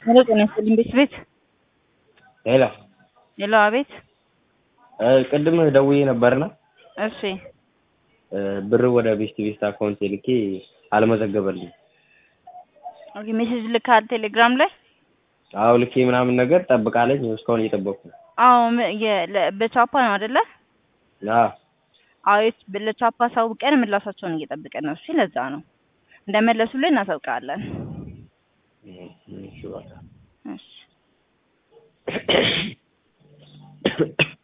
ሄሎ ጤና ይስጥልኝ ቤት ቤት ሄሎ ሄሎ አቤት ቅድም ደውዬ ነበርና እሺ ብር ወደ ቤስት ቤስት አካውንት ልኬ አልመዘገበልኝ። ኦኬ ሜሴጅ ልካል ቴሌግራም ላይ አዎ ልኬ ምናምን ነገር ጠብቃለኝ እስካሁን እየጠበቅኩ ነው። አዎ ም- የ- ለ- በቻፓ ነው አይደለ? አዎ አዎ የት- ለቻፓ አሳውቀን ምላሻቸውን እየጠበቅን ነው። እሺ ለዛ ነው እንደመለሱልን እናሳውቃለን። እሺ በቃ እሺ